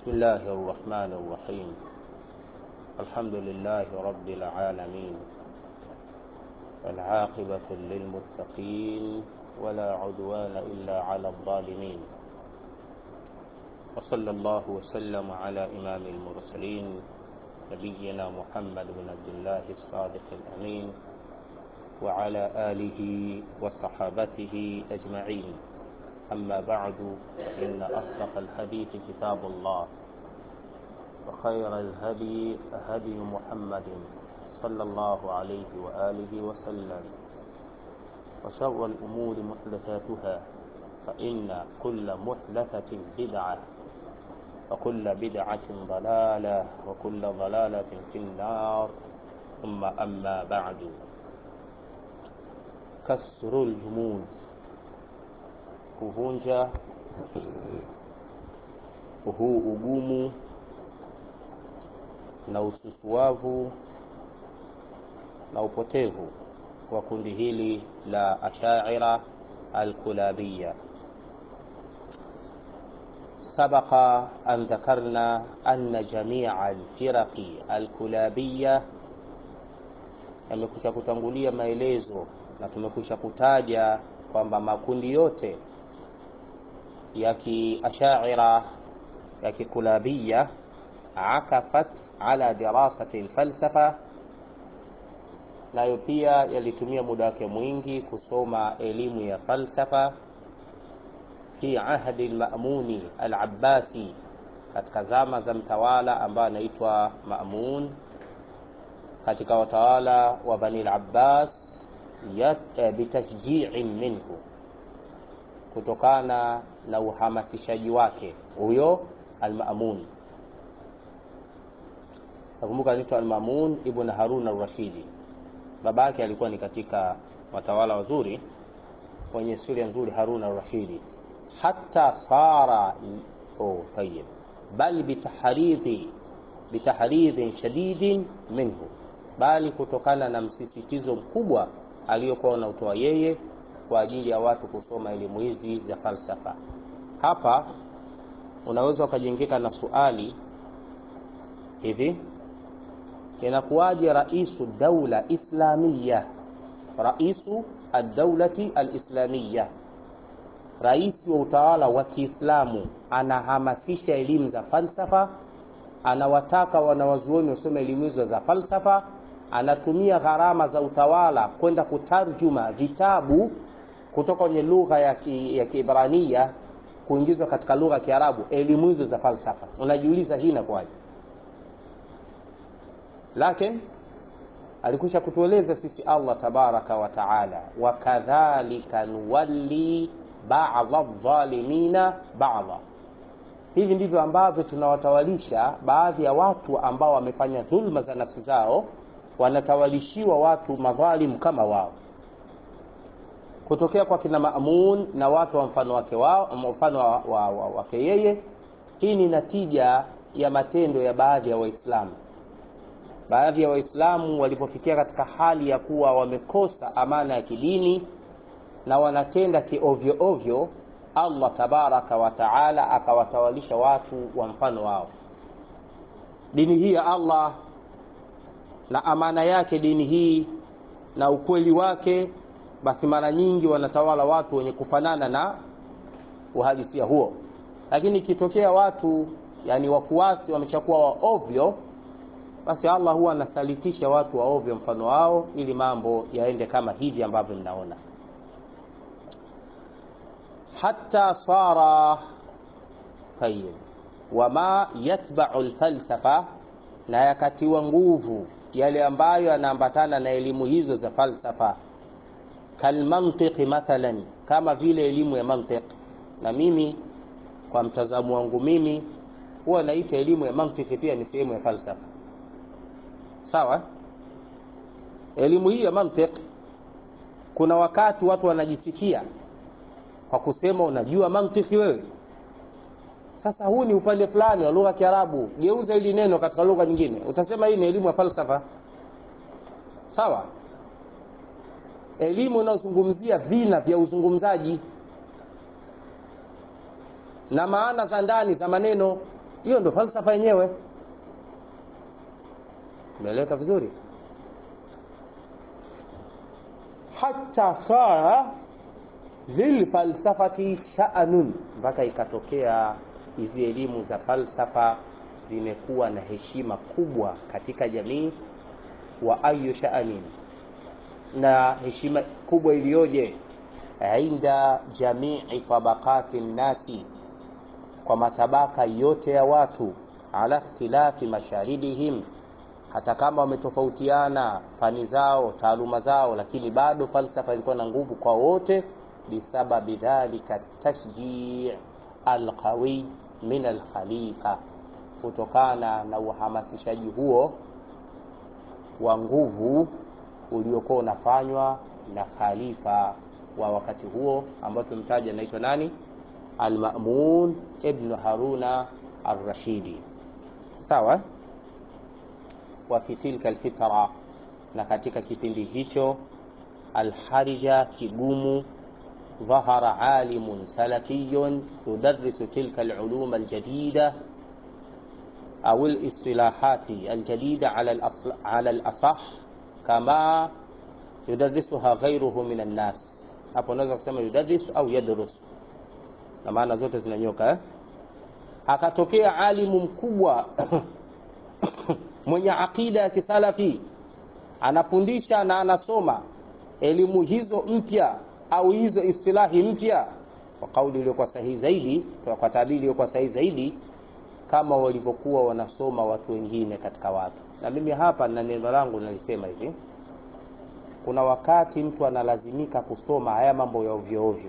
بسم الله الرحمن الرحيم الحمد لله رب العالمين والعاقبة للمتقين ولا عدوان إلا على الظالمين وصلى الله وسلم على إمام المرسلين نبينا محمد بن عبد الله الصادق الأمين وعلى آله وصحابته أجمعين أما بعد إن أصدق الحديث كتاب الله وخير الهدي هدي محمد صلى الله عليه وآله وسلم وشر الأمور محدثاتها فإن كل محدثة بدعة وكل بدعة ضلالة وكل ضلالة في النار ثم أما بعد كسر الجمود kuvunja huu ugumu na ususuavu na upotevu wa kundi hili la ashaira alkulabiya سبق أن ذكرنا أن جميع الفرق الكلابية yamekwisha kutangulia maelezo na tumekwisha kutaja kwamba makundi yote ya kiashaira ya kikulabia akafat ala dirasati lfalsafa nayo pia yalitumia muda wake mwingi kusoma elimu ya falsafa fi ahdi lmamuni alabbasi katika zama za mtawala ambaye anaitwa mamun katika watawala wa bani labbas bitashjiin minhu kutokana na uhamasishaji wake huyo almamun nakumbuka anaitwa almamun ibn harun arrashidi baba yake alikuwa ni katika watawala wazuri wenye historia nzuri harun arrashidi hata sara oh, tayib bal bitahridhi bitahridhin shadidin minhu bali kutokana na msisitizo mkubwa aliyokuwa unautoa yeye kwa ajili ya watu kusoma elimu hizi za falsafa hapa unaweza ukajengeka na suali hivi inakuwaje raisu daula islamia raisu addaulati alislamia rais wa utawala wa kiislamu anahamasisha elimu za falsafa anawataka wanawazuoni wasome elimu hizo za falsafa anatumia gharama za utawala kwenda kutarjuma vitabu kutoka kwenye lugha ya, ki, ya kiibrania kuingizwa katika lugha ya kiarabu elimu hizo za falsafa unajiuliza hii inakuwaje lakini alikwisha kutueleza sisi allah tabaraka wa taala wakadhalika nuwalli bada dhalimina bada hivi ndivyo ambavyo tunawatawalisha baadhi ya watu ambao wamefanya dhulma za nafsi zao wanatawalishiwa watu madhalimu kama wao kutokea kwa kina Maamun na watu wa mfano wake wao mfano wa, wa, wa, wake yeye. Hii ni natija ya matendo ya baadhi ya Waislamu. Baadhi ya Waislamu walipofikia katika hali ya kuwa wamekosa amana ya kidini na wanatenda kiovyo ovyo, Allah tabaraka wa taala akawatawalisha watu wa mfano wao. Dini hii ya Allah na amana yake dini hii na ukweli wake basi mara nyingi wanatawala watu wenye kufanana na uhalisia huo lakini ikitokea watu yani wafuasi wameshakuwa wa ovyo basi allah huwa anasalitisha watu wa ovyo mfano wao ili mambo yaende kama hivi ambavyo mnaona hata sara tayib wama yatbau lfalsafa na yakatiwa nguvu yale ambayo yanaambatana na elimu hizo za falsafa kalmantiqi mathalan kama vile elimu ya mantiq na mimi kwa mtazamo wangu mimi huwa naita elimu ya mantiki pia ni sehemu ya falsafa sawa elimu hii ya mantiq kuna wakati watu wanajisikia kwa kusema unajua mantiki wewe sasa huu ni upande fulani wa lugha ya kiarabu geuza hili neno katika lugha nyingine utasema hii ni elimu ya falsafa sawa elimu inayozungumzia vina vya uzungumzaji na maana za ndani za maneno hiyo ndo falsafa yenyewe umeeleweka vizuri hata sara lilfalsafati sha'nun mpaka ikatokea hizi elimu za falsafa zimekuwa na heshima kubwa katika jamii wa ayu sha'anin na heshima kubwa iliyoje inda jamii tabaqati nnasi kwa matabaka yote ya watu ala ikhtilafi masharidihim hata kama wametofautiana fani zao taaluma zao lakini bado falsafa ilikuwa na nguvu kwa wote bisababi dhalika tashjii alqawi min alkhalifa kutokana na uhamasishaji huo wa nguvu uliokuwa unafanywa na khalifa wa wakati huo ambao tumtaja anaitwa nani almamun ibnu haruna arrashidi sawa wa fi tilka alfitra na katika kipindi hicho alharija kigumu ظهر عالم سلفي يدرس تلك العلوم الجديدة أو الاصطلاحات الجديدة على الأصل على الأصح كما يدرسها غيره من الناس hapo unaweza kusema yudadris au yadrus na maana zote zinanyoka eh? akatokea alimu mkubwa mwenye aqida ya kisalafi anafundisha na anasoma elimu hizo mpya au hizo istilahi mpya kwa kauli iliyokuwa sahihi zaidi kwa, kwa tabiri iliyokuwa sahihi zaidi kama walivyokuwa wanasoma watu wengine katika watu na mimi hapa na neno langu nalisema hivi kuna wakati mtu analazimika kusoma haya mambo ya ovyo ovyo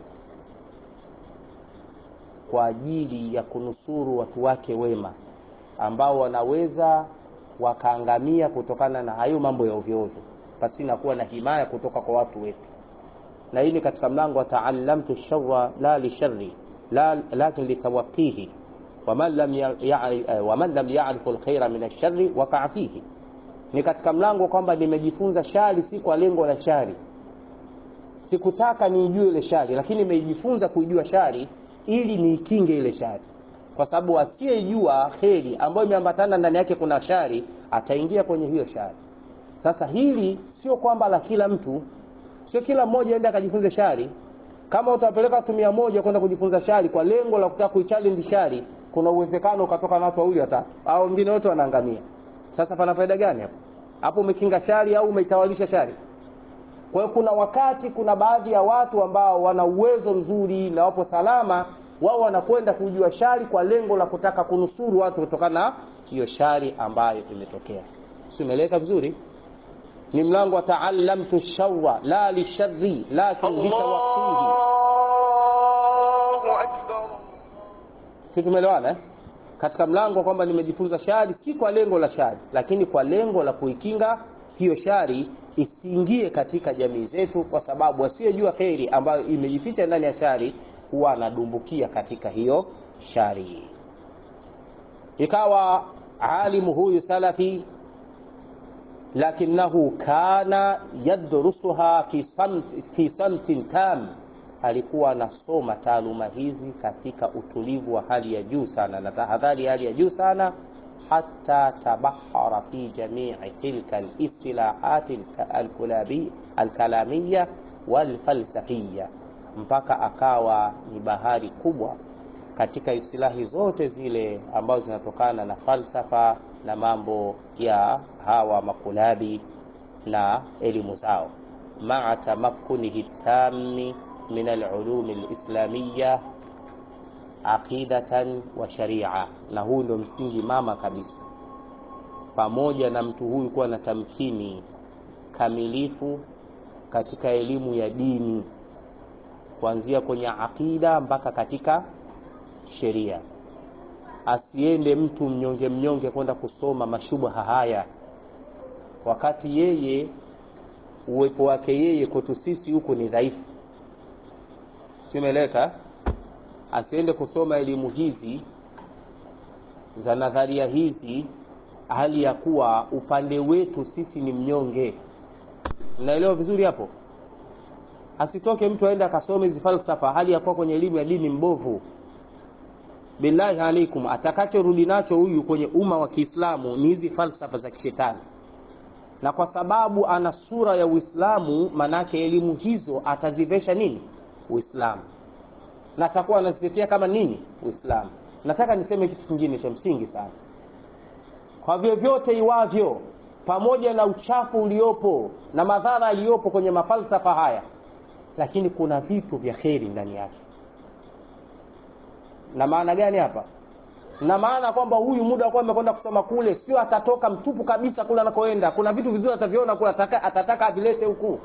kwa ajili ya kunusuru watu wake wema ambao wanaweza wakaangamia kutokana na hayo mambo ya ovyo ovyo pasina kuwa na himaya kutoka kwa watu wetu na hii ni katika mlango wa taallamtu sharra la lisharri la lakin litawaqihi waman lam ya'rif waman lam ya'rif alkhaira min alsharri waqa'a fihi ni katika mlango kwamba nimejifunza shari si kwa lengo la shari sikutaka niijue ile shari lakini nimejifunza kuijua shari ili niikinge ile shari kwa sababu asiyejua kheri ambayo imeambatana ndani yake kuna shari ataingia kwenye hiyo shari sasa hili sio kwamba la kila mtu sio kila mmoja aende akajifunze shari kama utawapeleka watu mia moja kwenda kujifunza shari kwa lengo la kutaka kuichallenge shari kuna uwezekano ukatoka na watu wawili watatu au wengine wote wanaangamia sasa pana faida gani hapo hapo umekinga shari au umeitawalisha shari kwa hiyo kuna wakati kuna baadhi ya watu ambao wana uwezo mzuri na wapo salama wao wanakwenda kujua shari kwa lengo la kutaka kunusuru watu kutokana na hiyo shari ambayo imetokea si umeeleka vizuri ni mlango wa taallamtu shawwa la lisharri lakin litawaqqihi Allahu akbar. si tumeelewana eh? katika mlango kwamba nimejifunza shari si kwa lengo la shari lakini kwa lengo la kuikinga hiyo shari isiingie katika jamii zetu kwa sababu asiyejua kheri ambayo imejificha ndani ya shari huwa anadumbukia katika hiyo shari ikawa alimu huyu salafi lakinahu kana yadrusuha fi samt, fi samtin tam alikuwa anasoma taaluma hizi katika utulivu wa hali ya juu sana na tahadhari ya hali ya juu sana hata tabahara fi jamii tilka alistilahati alkulabi- alkalamiya walfalsafiya mpaka akawa ni bahari kubwa katika istilahi zote zile ambazo zinatokana na falsafa na mambo ya hawa makulabi na elimu zao maa tamakkunihi tami min alulumi alislamiya aqidatan wa sharia na huu ndio msingi mama kabisa pamoja na mtu huyu kuwa na tamkini kamilifu katika elimu ya dini kuanzia kwenye aqida mpaka katika sheria asiende mtu mnyonge mnyonge kwenda kusoma mashubha haya wakati yeye uwepo wake yeye kwetu sisi huku ni dhaifu simeleka asiende kusoma elimu hizi za nadharia hizi hali ya kuwa upande wetu sisi ni mnyonge mnaelewa vizuri hapo asitoke mtu aende akasome hizi falsafa hali ya kuwa kwenye elimu ya dini mbovu billahi alaikum atakachorudi nacho huyu kwenye umma wa kiislamu ni hizi falsafa za kishetani na kwa sababu ana sura ya uislamu manake elimu hizo atazivesha nini uislamu na atakuwa anazitetea kama nini uislamu nataka niseme kitu kingine cha msingi sana kwa vyovyote iwavyo pamoja na uchafu uliopo na madhara yaliyopo kwenye mafalsafa haya lakini kuna vitu vya kheri ndani yake na maana gani hapa na maana kwamba huyu muda wakuwa amekwenda kusoma kule sio atatoka mtupu kabisa kule anakoenda kuna vitu vizuri ataviona kule ataka, atataka avilete huku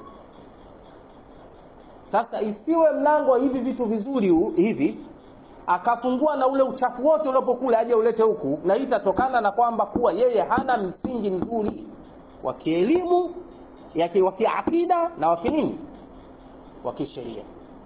sasa isiwe mlango wa hivi vitu vizuri hu, hivi akafungua na ule uchafu wote uliopo kule aje ulete huku na hii itatokana na kwamba kuwa yeye hana msingi mzuri wa kielimu wa kiakida na wa kinini wa kisheria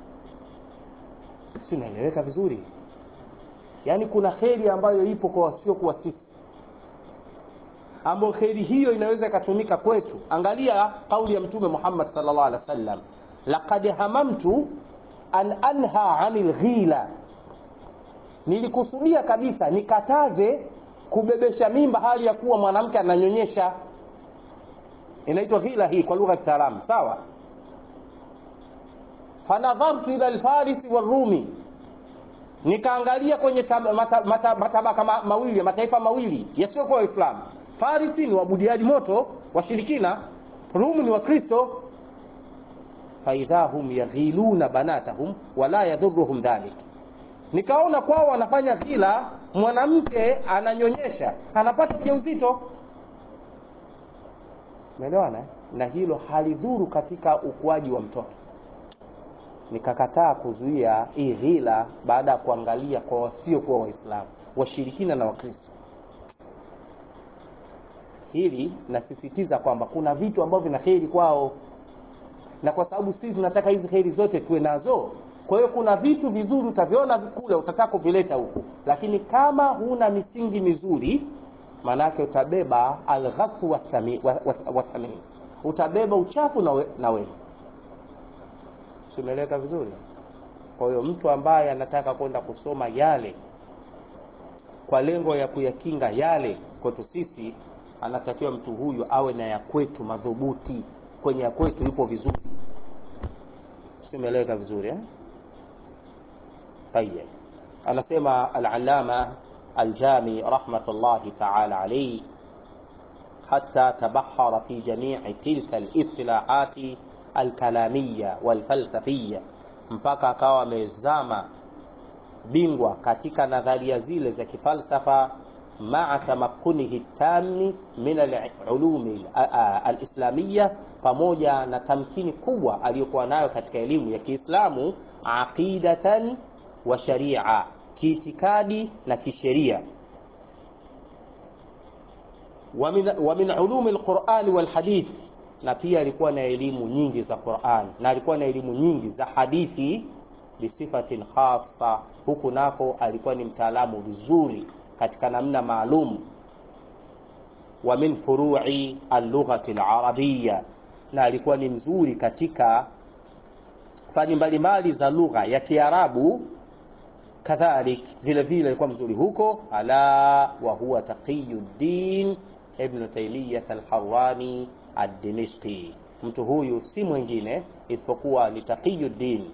si unaeleweka vizuri yaani kuna kheri ambayo ipo kwa wasiokuwa sisi ambayo kheri hiyo inaweza ikatumika kwetu angalia kauli ya mtume muhammad salllah alih wa sallam laqad hamamtu an anha anil ghila nilikusudia kabisa nikataze kubebesha mimba hali ya kuwa mwanamke ananyonyesha inaitwa ghila hii kwa lugha ya kitaalamu sawa fanadhartu ila lfarisi warumi nikaangalia kwenye matabaka mata, mata, mata, ma, mawili mataifa mawili yasiyokuwa waislamu farisi ni wabudiaji moto washirikina rumu ni wakristo faidha hum yaghiluna banatahum wala yadhuruhum dhalik nikaona kwao wanafanya ghila mwanamke ananyonyesha anapata ujauzito umeelewana na hilo halidhuru katika ukuaji wa mtoto nikakataa kuzuia hii ghila baada ya kuangalia kwa wasiokuwa waislamu washirikina na wakristo hili nasisitiza kwamba kuna vitu ambavyo vina kheri kwao na kwa sababu sisi tunataka hizi kheri zote tuwe nazo kwa hiyo kuna vitu vizuri utaviona kule utataka kuvileta huku lakini kama huna misingi mizuri maanaake utabeba alghasu wathamin wa, wa, wa utabeba uchafu na, we, na wewe simeleka vizuri kwa hiyo mtu ambaye anataka kwenda kusoma yale kwa lengo ya kuyakinga yale kwetu sisi anatakiwa mtu huyu awe na ya kwetu madhubuti kwenye ya kwetu yupo vizuri simeleka vizuri eh? طيب anasema al-allama al-jami rahmatullahi ta'ala alayhi حتى تبحر في جميع تلك الاصطلاحات الكلامية والفلسفية mpaka akawa amezama bingwa katika nadharia zile za kifalsafa maa tamakunihi tami min alulumi alislamia pamoja na tamkini kubwa aliyokuwa nayo katika elimu ya kiislamu aqidatan wa sharia kiitikadi na kisheria wa min ulumi alqurani walhadith na pia alikuwa na elimu nyingi za Qur'an na alikuwa na elimu nyingi za hadithi bisifatin khassa huku nako alikuwa ni mtaalamu vizuri katika namna maalum wa min furu'i al-lughati al-arabiyya na alikuwa ni mzuri katika fani mbalimbali za lugha ya Kiarabu kadhalik vile vile alikuwa mzuri huko ala wa huwa taqiyuddin ibn Taymiyyah al-Harrani ad-Dimishqi. Mtu huyu si mwingine isipokuwa ni Taqiyuddin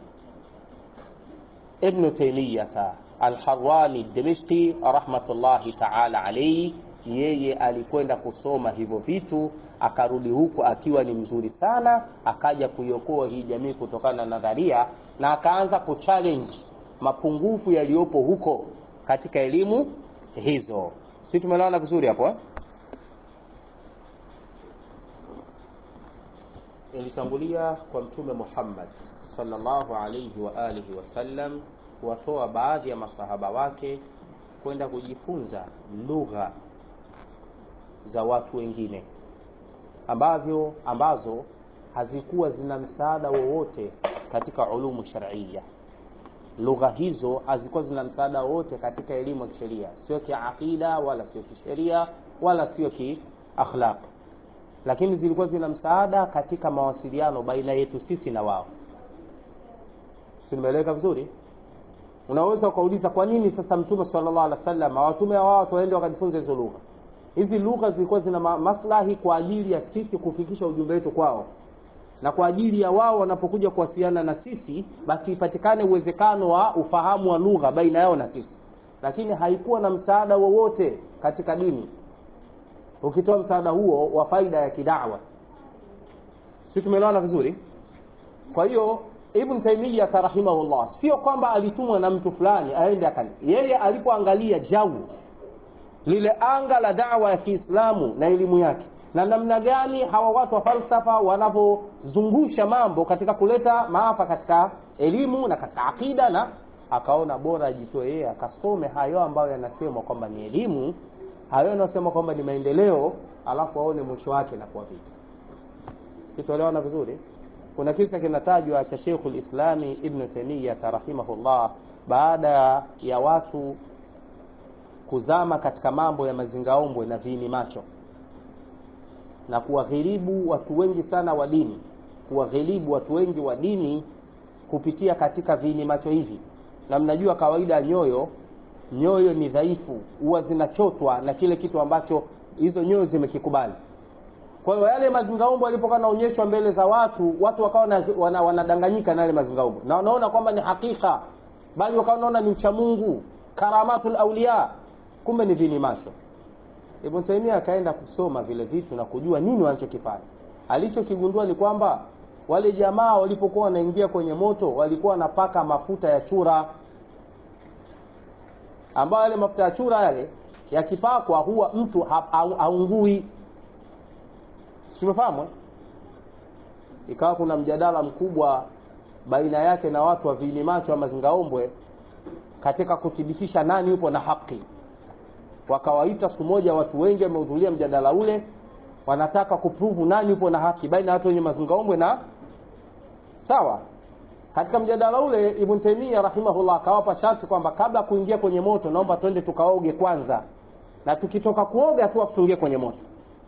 Ibn Taymiyyah al-Harrani ad-Dimishqi rahmatullahi ta'ala alayhi. Yeye alikwenda kusoma hivyo vitu akarudi huku akiwa ni mzuri sana, akaja kuiokoa hii jamii kutokana na nadharia na akaanza kuchallenge mapungufu yaliyopo huko katika elimu hizo. Si tumeelewana vizuri hapo eh? ilitangulia kwa mtume Muhammad sallallahu alayhi wa alihi wasallam kuwatoa baadhi ya masahaba wake kwenda kujifunza lugha za watu wengine ambavyo ambazo hazikuwa zina msaada wowote katika ulumu shar'iyya. Lugha hizo hazikuwa zina msaada wowote katika elimu ya kisheria, sio kiaqida wala sio kisheria wala sio kiakhlaq lakini zilikuwa zina msaada katika mawasiliano baina yetu sisi na wao. Tumeeleweka vizuri? unaweza ukauliza kwa nini sasa mtume sallallahu alaihi wasallam awatume wao watu waende wakajifunza hizo lugha hizi lugha zilikuwa zina ma- maslahi kwa ajili ya sisi kufikisha ujumbe wetu kwao na kwa ajili ya wao wanapokuja kuwasiliana na sisi basi ipatikane uwezekano wa ufahamu wa lugha baina yao na sisi lakini haikuwa na msaada wowote katika dini ukitoa msaada huo wa faida ya kidawa si tumeelewana vizuri kwa hiyo ibn taimiyah rahimahullah sio kwamba alitumwa na mtu fulani aende akali yeye alipoangalia jau lile anga la dawa ya kiislamu na elimu yake na namna gani hawa watu wa falsafa wanavyozungusha mambo katika kuleta maafa katika elimu na katika akida na akaona bora ajitoe yeye akasome hayo ambayo yanasemwa kwamba ni elimu hayo yanayosema kwamba ni maendeleo alafu aone mwisho wake nakuwa vipi kituelewana vizuri kuna kisa kinatajwa cha Sheikhul Islami Ibn Taymiyyah rahimahullah baada ya watu kuzama katika mambo ya mazingaombwe na viini macho na kuwaghilibu watu wengi sana wa dini kuwaghilibu watu wengi wa dini kupitia katika viini macho hivi na mnajua kawaida ya nyoyo nyoyo ni dhaifu huwa zinachotwa na kile kitu ambacho hizo nyoyo zimekikubali kwa hiyo yale mazingaombo yalipokuwa naonyeshwa mbele za watu watu wakawa na- wana- wanadanganyika na yale mazingaombo na wanaona kwamba ni hakika bali wakawa wanaona ni uchamungu karamatul auliya kumbe ni vini macho ibn taimia akaenda kusoma vile vitu na kujua nini wanachokifanya alichokigundua ni kwamba wale jamaa walipokuwa wanaingia kwenye moto walikuwa wanapaka mafuta ya chura ambayo yale mafuta ya chura yale yakipakwa huwa mtu ha- ha- haungui tumefahamu eh? ikawa kuna mjadala mkubwa baina yake na watu wa viini macho ama zingaombwe katika kuthibitisha nani yupo na haki wakawaita siku moja watu wengi wamehudhuria mjadala ule wanataka kupruvu nani yupo na haki baina ya watu wenye mazingaombwe na sawa katika mjadala ule ibn taimia rahimahullah akawapa sharti kwamba kabla ya kuingia kwenye moto naomba twende tukaoge kwanza na tukitoka kuoga tu tuingie kwenye moto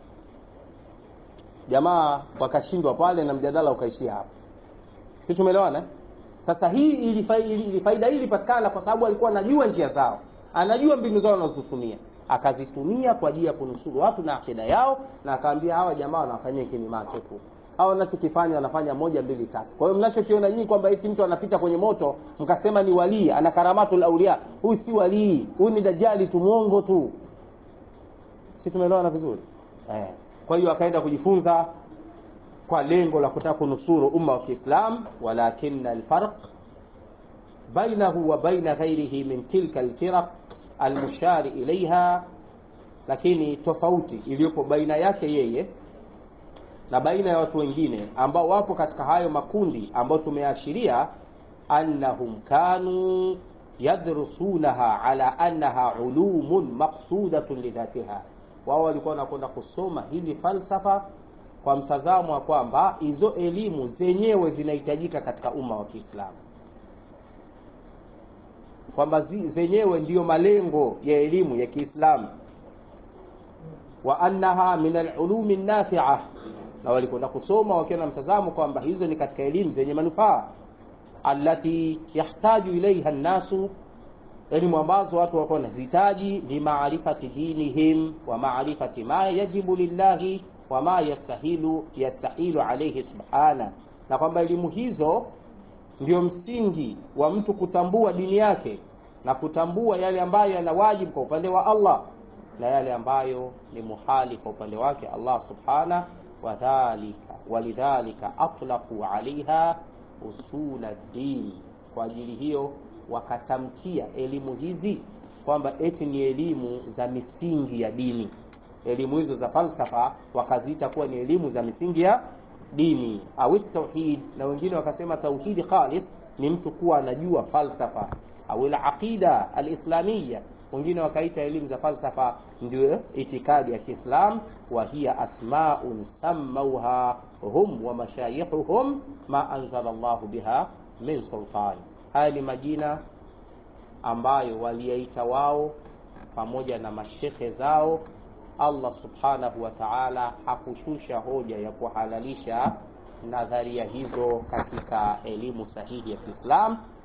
jamaa wakashindwa pale na mjadala ukaishia hapo si tumeelewana eh? sasa hii ilifa- ili- ili- faida hii ilipatikana kwa sababu alikuwa anajua njia zao anajua mbinu zao wanazozitumia akazitumia kwa ajili ya kunusuru watu na akida yao na akaambia hawa jamaa wanafanyia kini macho tu hawa wanachokifanya wanafanya moja mbili tatu kwa hiyo mnachokiona nyinyi kwamba eti mtu anapita kwenye moto mkasema ni walii ana karamatul aulia huyu si walii huyu ni dajali tu mwongo tu si tumeelewana vizuri eh. kwa hiyo akaenda kujifunza kwa lengo la kutaka kunusuru umma wa kiislam walakina alfarq bainahu wa baina ghairihi min tilka alfiraq almushari ilaiha lakini tofauti iliyopo baina yake yeye na baina ya watu wengine ambao wapo katika hayo makundi ambayo tumeashiria annahum kanu yadrusunaha ala annaha ulumun maqsudatun lidhatiha wao walikuwa wanakwenda kusoma hizi falsafa kwa mtazamo wa kwamba hizo elimu zenyewe zinahitajika katika umma wa kiislamu kwamba zi- zenyewe ndiyo malengo ya elimu ya kiislamu wa annaha min alulumi nafia na walikwenda kusoma wakiwa na mtazamo kwamba hizo ni katika elimu zenye manufaa allati yahtaju ilaiha nnasu elimu ambazo watu wako wanazihitaji limaarifati dinihim wa maarifati ma yajibu lillahi wa ma yastahilu yastahilu alaihi subhana na kwamba elimu hizo ndio msingi wa mtu kutambua dini yake na kutambua yale ambayo yana wajibu kwa upande wa Allah na yale ambayo ni muhali kwa upande wake Allah subhana wadhalika walidhalika atlaqu alaiha usula din kwa ajili hiyo wakatamkia elimu hizi kwamba eti ni elimu za misingi ya dini elimu hizo za falsafa wakaziita kuwa ni elimu za misingi ya dini au tauhid na wengine wakasema tauhidi khalis ni mtu kuwa anajua falsafa au ila aqida alislamia wengine wakaita elimu za falsafa ndio itikadi ya Kiislam wa hiya asmaun sammauha hum wa mashayikhuhum ma anzala Allahu biha min sultan haya ni majina ambayo waliyaita wao pamoja na mashekhe zao Allah subhanahu wa ta'ala hakushusha hoja ya kuhalalisha nadharia hizo katika elimu sahihi ya Kiislam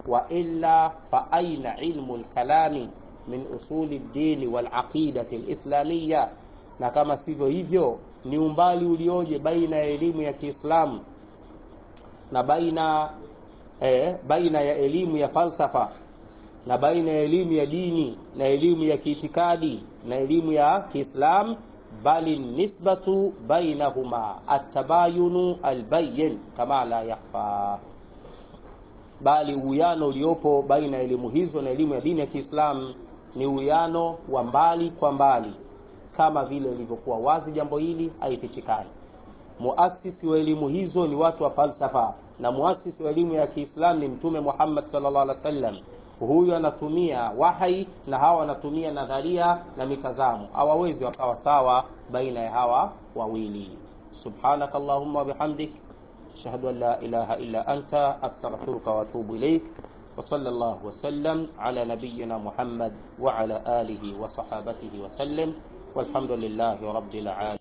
wa illa fa aina ilmu lkalami min usuli ddini walaqidati lislamiya na kama sivyo hivyo ni umbali ulioje baina ya elimu ya kiislamu na baina eh, baina ya elimu ya falsafa na baina ya elimu ya dini na elimu ya kiitikadi na elimu ya kiislam bali nisbatu bainahuma atabayunu albayin kama la yakhfa bali uwiano uliopo baina ya elimu hizo na elimu ya dini ya kiislam ni uwiano wa mbali kwa mbali kama vile ilivyokuwa wazi jambo hili haipitikani muasisi wa elimu hizo ni watu wa falsafa na muasisi wa elimu ya kiislam ni mtume muhammad sallallahu alaihi wasallam huyu anatumia wahai na hawa wanatumia nadharia na mitazamo hawawezi wakawa sawa baina ya hawa wawili subhanak allahumma wabihamdik ashhadu an la ilaha illa anta astaghfiruka waatubu ilaik وصلى الله وسلم على نبينا محمد وعلى آله وصحابته وسلم والحمد لله رب العالمين